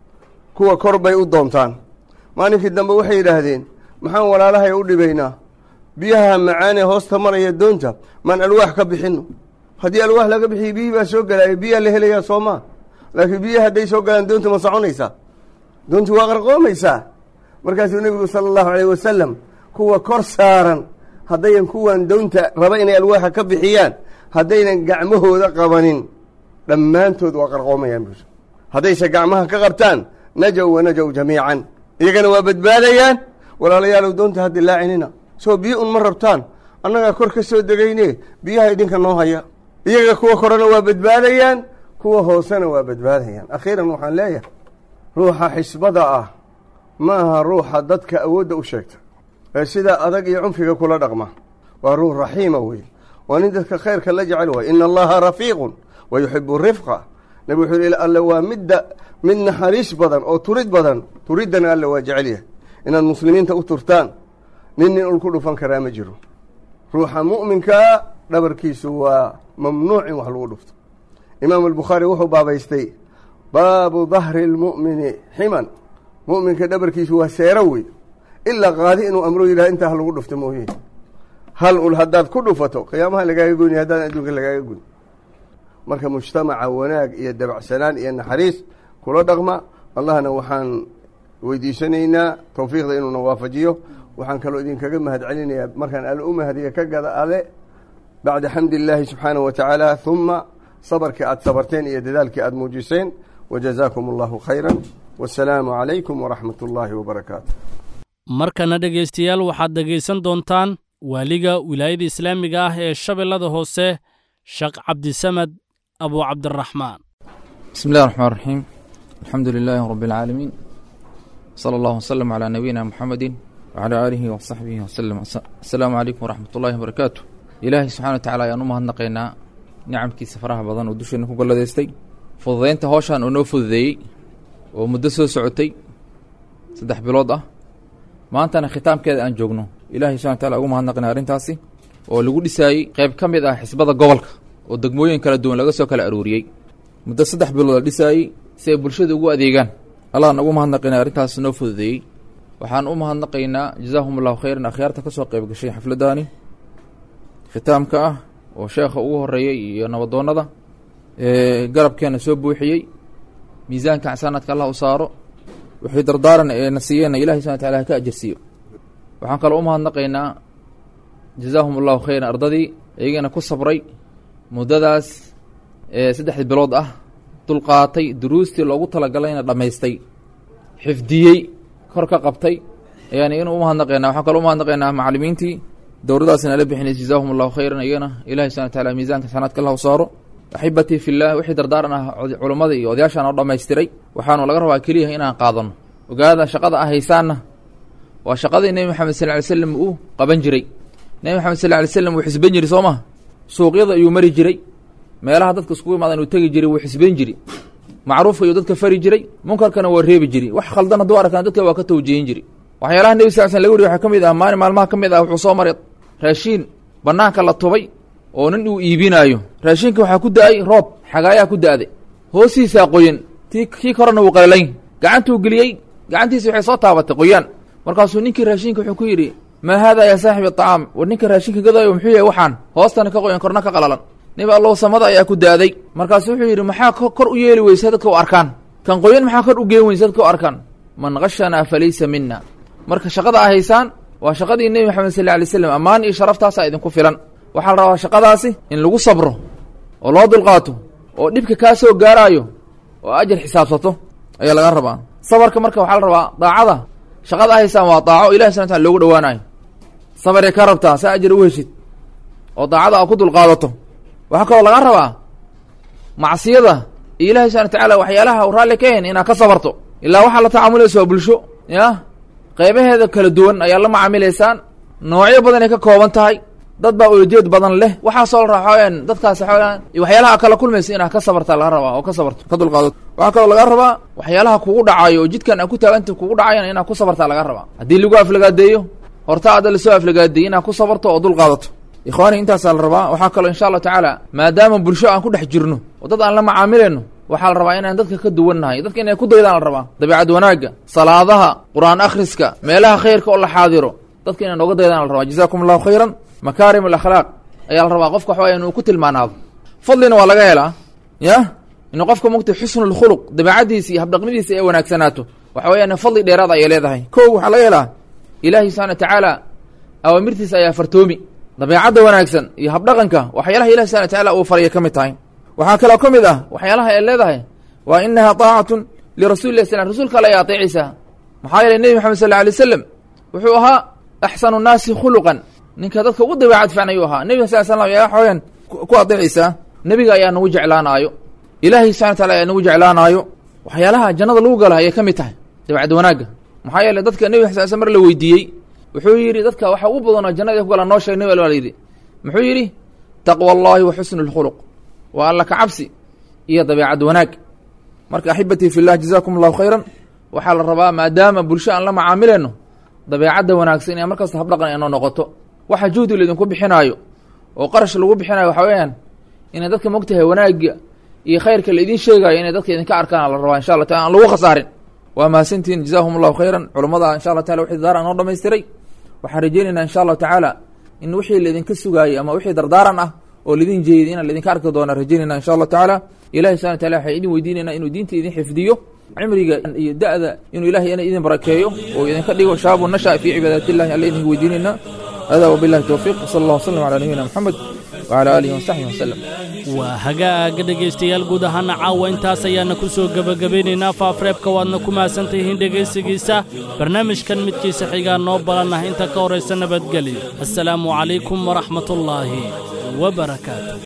kuwa kor bay u doontaan maalinkii dambe waxay yidhaahdeen maxaan walaalahay u dhibaynaa biyaha macaanee hoosta maraya doonta maan alwaax ka bixino haddii alwaax laga bixiyo biyihii baa soo gelaya biyaa la helayaa soo maa laakiin biyaha hadday soo galaan doonta ma soconaysaa doontu waa qarqoomaysaa markaasuu nebigu sala allahu alayh wasalam kuwa kor saaran haddayan kuwan doonta raba inay alwaaxa ka bixiyaan haddaynan gacmahooda qabanin dhammaantood waa qarqoomayaan buus haddayse gacmaha ka qabtaan najow wa najow jamiican iyagana waa badbaadayaan walaalayaalow doonta ha dilaacinina soo biyo un ma rabtaan annagaa kor ka soo degayne biyaha idinka noo haya iyaga kuwa korena waa badbaadayaan kuwa hoosena waa badbaadayaan akhiiran waxaan leeyahay ruuxa xisbada ah ma aha ruuxa dadka awoodda u sheegta ee sida adag iyo cunfiga kula dhaqma waa ruux raxiima weye waa nin dadka khayrka la jecel waay ina allaha rafiiqun wa yuxibu rifqa nabi wuxuu yihi alle waa midda mid naxariis badan oo turid badan turiddana alle waa jecel yahay inaad muslimiinta u turtaan nin nin ul ku dhufan karaa ma jiro ruuxa mu'minkaa dhabarkiisu waa mamnuuc in wax lagu dhufto imaamu albukhaari wuxuu baabaystay baabu dahri lmu'mini ximan mu'minka dhabarkiisu waa seero wey ilaa qaadi inuu amro yidhaha intaa ha lagu dhufto mooye hal ul haddaad ku dhufato qiyaamaha lagaaga goyni haddaan adduunka lagaaga goyn marka mujtamaca wanaag iyo dabacsanaan iyo naxariis kula dhaqma allahna waxaan weydiisanaynaa towfiiqda inuuna waafajiyo waxaan kaloo idinkaga mahad celinayaa markaan alle u mahadiya ka gada ale bacda xamdi illaahi subxaanahu wa tacaala huma sabarkii aada sabarteen iyo dadaalkii aada muujiseen wajazaakum allahu khayran wasalaamu calaykum waraxmat ullaahi wabarakaatu markana dhegaystayaal waxaad dhegaysan doontaan waaliga wilaayada islaamiga ah ee shabeellada hoose sheekh cabdisamed abu cabdiraxmaan بسم الله الرحمن الرحيم الحمد لله رب العالمين صلى الله وسلم على نبينا محمد وعلى آله وصحبه وسلم السلام عليكم ورحمة الله وبركاته إلهي سبحانه وتعالى يا نمها النقينا نعم كي سفرها بضان ودوشنا كل ديستي فضينت هوشان ونو فضي ومدسو سعوتي سدح بلود أه ما أنت أنا ختام كذا أن جوجنو إلهي سبحانه وتعالى أقوم هالنقنا أرنتاسي ولقول لساي قيب كم إذا حسبة قبلك ودقموين كلا دون لقسو كلا أروريي muddo saddex bilood la dhisaayey si ay bulshada ugu adeegaan allahan ugu mahadnaqaynaa arrintaas noo fududeeyey waxaan u mahadnaqaynaa jazaahum allahu khayran akhyaarta ka soo qayb gashay xafladdaani khitaamka ah oo sheekha ugu horreeyey iyo nabadoonnada garabkeena soo buuxiyey miisaanka xasaanaadka allah u saaro wixii dardaaran ee na siiyeenna ilahi subana wataala ha ka ajarsiiyo waxaan kaloo u mahadnaqaynaa jazaahum allahu khayran ardadii iyagana ku sabray muddadaas saddexdii bilood ah dulqaatay duruustii loogu talagalayna dhammaystay xifdiyey kor ka qabtay yani inuu umahadnaqeynaa waxaan kaloo umahadnaqeynaa macalimiintii dowradaasna la bixinay jazaahum allahu khayran iyagana ilahi subana wataala miisaanka xasanaadka allah u saaro axibatii fillah wixii dardaaran ah culummada iyo odayaashaan oo dhammaystiray waxaanu laga rabaa keliya inaan qaadano ogaada shaqada ah haysaanna waa shaqadii nebi maxamed sal ly slam uu qaban jiray nebi maxamed sal ly slam wuu xisban jiray soo maha suuqyada ayuu mari jiray meelaha dadka iskugu imaadan uu tegi jiray wuu xisbayn jiri macruufka ayuu dadka fari jiray munkarkana waa reebi jiri wax khaldan hadduu arkaan dadka waa ka tawjihin jiri waxyaalaha nebi sal sl laga wariy waxaa ka mid ah maalin maalmaha ka mid ah wuxuu soo maray raashiin bannaanka la tubay oo nin uu iibinaayo raashiinka waxaa ku da-ay roob xagaayaa ku da-day hoostiisaa qoyan ti kii korena wuu qalalayn gacantuu geliyey gacantiisi waxay soo taabatay qoyaan markaasuu ninkii raashinka wuxuu ku yidhi maa haadaa yaa saaxibi aطacaam war ninka raashinka gadaayo muxuu yahay waxaan hoostana ka qoyan korna ka qalalan nebi allow samada ayaa ku daaday markaasu wuxuu yidhi maxaa kor u yeeli weysa dadka u arkaan kan qoyan maxaa kor u geen weysa dadka u arkaan man kashanaa falaysa mina marka shaqada a haysaan waa shaqadii nebi maxamed sal lla alay slam ammaan iyo sharaftaasaa idinku filan waxaa la rabaa shaqadaasi in lagu sabro oo loo dulqaato oo dhibka kaa soo gaaraayo oo ajar xisaabsato ayaa laga rabaa sabarka marka waxaa la rabaa daacada shaqada a haysaan waa daaco ilahi subana tala loogu dhawaanayo sabaray ka rabtaa saa ajar u heshid oo daacada a ku dulqaadato waxaa kaloo laga rabaa macsiyada iyo ilahi subana watacaala waxyaalaha u raalli ka hen inaad ka sabarto ilaa waxaa la tacaamulaysa waa bulsho ya qeybaheeda kala duwan ayaa la macaamilaysaan noocyo badanay ka kooban tahay dad baa ulajeed badan leh waxaasoo la raxooyaan dadkaas xooyaan waxyaalaha kala kulmaysa inaad ka sabarta laga rabaa oo ka sabarto ka dulqaadato waxaa kaloo laga rabaa waxyaalaha kugu dhacayo oo jidkan aad ku taaganta kugu dhacayan inaad ku sabartaa laga rabaa haddii lagu aflagaadeeyo horta adda lasoo aflagaadeeyey inaad ku sabarto oo dulqaadato ikhwaani intaasaa la rabaa waxaa kaloo insha allahu tacaala maadaama bulsho aan ku dhex jirno oo dad aan la macaamilayno waxaa la rabaa inaan dadka ka duwannahay dadka inay ku daydaan la rabaa dabiicad wanaagga salaadaha qur-aan akhriska meelaha khayrka oo la xaadiro dadka inay nooga daydaan la rabaa jazakum allahu khayran makaarim alakhlaaq ayaa la rabaa qofka waxawaya inuu ku tilmaanaado fadlina waa laga helaa ya inuu qofka mugtay xusnu lkhuluq dabeicaddiisa iyo habdhaqnidiisa ay wanaagsanaato waxa weyaan fadli dheeraad ayay leedahay ko waxaa laga helaa ilaahi subxana wa tacaala awaamirtiisa ayaa fartoomi dabeecadda wanaagsan iyo habdhaqanka waxyaalaha ilahi subana watacaala uu faraya ka mid tahay waxaa kaloo ka mid ah waxyaalaha ay leedahay waa inaha taacatun lirasuli lah slam rasuulka alle ay ateecaysaa maxaa yeeley nebi maxamed sal lla alay waslam wuxuu ahaa axsanu nnaasi khuluqan ninka dadka ugu dabeecad fiican ayuu ahaa nebiga sal slam ayaa xooyan ku adeecaysaa nebiga ayaa nagu jeclaanaayo ilaahay subxana wa tacala ayaa nagu jeclaanaayo waxyaalaha jannada lagu gala ayay ka mid tahay dabeecad wanaagga maxaa yeeley dadka nebiga sal sl mar la weydiiyey wuxuu yidhi dadka waxa ugu badanoo jannada ay ku galaan noo sheeg nebi al yidhi muxuu yidhi taqwa allahi wa xusnu lkhuluq waa alla ka cabsi iyo dabeecad wanaag marka axibatii fi llah jazakum allahu khayran waxaa la rabaa maadaama bulsho aan la macaamileyno dabeecadda wanaagsan inay markasta habdhaqan inoo noqoto waxa juhdi laydinku bixinaayo oo qarash lagu bixinayo waxa weeyaan inay dadka mogtahay wanaagga iyo khayrka laidin sheegayo inay dadka idinka arkaan la rabaa insha allah taala aan lagu khasaarin waa mahadsantihin jazahum allahu khayran culummada insha allah taala wixii daara noo dhamaystiray waxaan rajeynaynaa insha allahu tacaala in wixii laidinka sugaayey ama wixii dardaaran ah oo laidin jeeday inaan laidinka arki doona rajaynayna insha allah tacaala ilahi subxana wataala waxay idin weydiinayna inuu diinta idin xifdiyo cimriga iyo da'da inuu ilahay ina idin barakeeyo oo idinka dhigo shaabu nasha fii cibaadati illahi alla idinka weydiinaynaa hada wabillahi towfiiq wsala allah wasalam calaa nabiyina moxamed wcala aalihi wasaxbihi wasalam waa hagaaga dhegaystayaal guud ahaana caawa intaas ayaana ku soo gebagabaynaynaa faafreebka waadna ku mahadsantayihiin dhegaysigiisa barnaamijkan midkiisa xigaa noo balanah inta ka horaysa nabadgelyo assalaamu calaykum waraxmatullaahi wabarakaatu